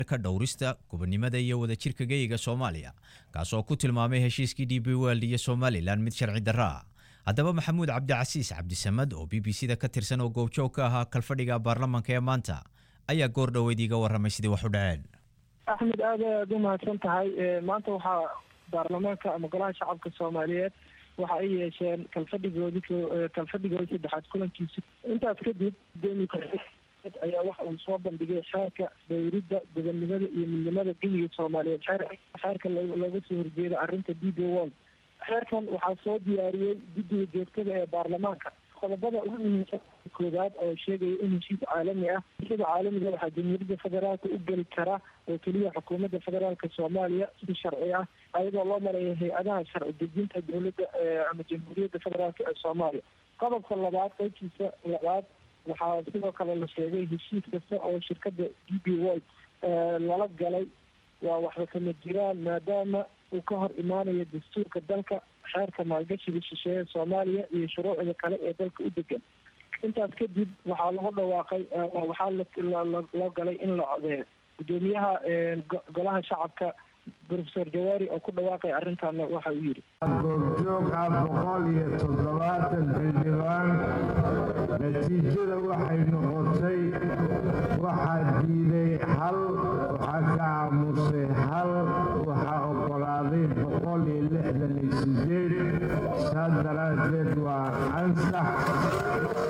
ka dhowrista gobonimada iyo wadajirka geyiga soomaaliya kaasoo ku tilmaamay heshiiskii d b world iyo somalilan mid sharci darro ah haddaba maxamuud cabdicasiis cabdisamad oo b b c da ka tirsan oo goobjoog ka ahaa kalfadhiga baarlamanka ee maanta ayaa goor dhoweyd iiga warramay sidii wax u dhaceen axmed aad aad u mahadsan tahay maanta waxaa baarlamaanka ama golaha shacabka soomaaliyeed waxa ay yeesheen kalfadhigoodi kalfadhigoodi saddexaad kulankiisa intaas kadib gudoomiye ayaa waxa uu soo bandhigay xeerka dowridda gobonnimada iyo midnimada geyiga soomaaliyeed xeerka looga soo horjeeda arrinta d b world xeerkan waxaa soo diyaariyey guddiga joogtada ee baarlamaanka qodobada ugu muhiimsan koowaad oo sheegaya in heshiis caalami ah sida caalamiga waxaa jamhuuriyadda federaalka u geli kara oo keliya xukuumadda federaalka soomaaliya si sharci ah ayadoo loo maraya hay-adaha sharci dejinta dowladda ama jamhuuriyadda federaalka ee soomaaliya qodobka labaad qeybtiisa labaad waxaa sidoo kale la sheegay heshiis kasta oo shirkadda d b world lala galay waa waxba kama jiraan maadaama uu ka hor imaanayo dastuurka dalka xeerka maalgashiga shisheeye soomaaliya iyo shuruucda kale ee dalka u degan intaas kadib waxaa lagu dhawaaqay waxaa loo galay in la codeeyo gudoomiyaha golaha shacabka profesor jawaari oo ku dhawaaqay arrintaana waxa uu yidhi goobjoog ah boqol iyo toddobaatan xildhibaan natiijada waxay noqotay waxaa diiday hal waxaa ka aamusay hal waxaa oggolaaday boqol iyo lixdan iyo sideed saas daraaddeed waa ansax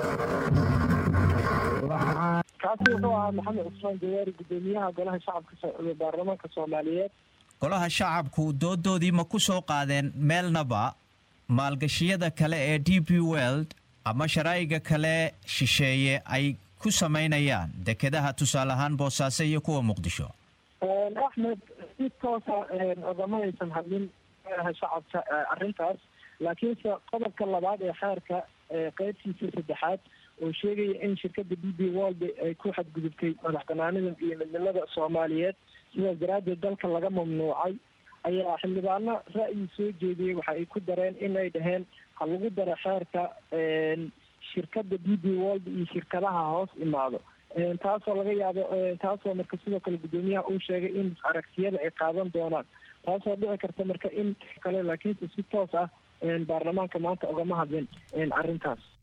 kaasi wuxuu ahaa maxamed cusmaan jawaari gudoomiyaha golaha shacabka baarlamaanka soomaaliyeed golaha shacabku doodoodii ma ku soo qaadeen meelnaba maalgashiyada kale ee d b world ama sharaa'iga kale shisheeye ay ku samaynayaan dekedaha tusaale ahaan boosaaso iyo kuwa muqdisho axmed si toosa ogama aysan hadlin golaha shacabka arrintaas laakiinse qodobka labaad ee xeerka qeybtiisa saddexaad oo sheegaya in shirkadda d b world ay ku xadgudubtay madax banaanida iyo midnimada soomaaliyeed sidaas daraaddeed dalka laga mamnuucay ayaa xildhibaano ra'yi soo jeediyey waxa ay ku dareen in ay dhaheen ha lagu daro xeerka shirkadda d b world iyo shirkadaha hoos imaado taasoo laga yaabo taasoo marka sidoo kale guddoomiyaha uu sheegay in aragtiyada ay qaadan doonaan taasoo dhici karta marka in kale laakiinse si toos ah baarlamaanka maanta ogama hadlin arrintaas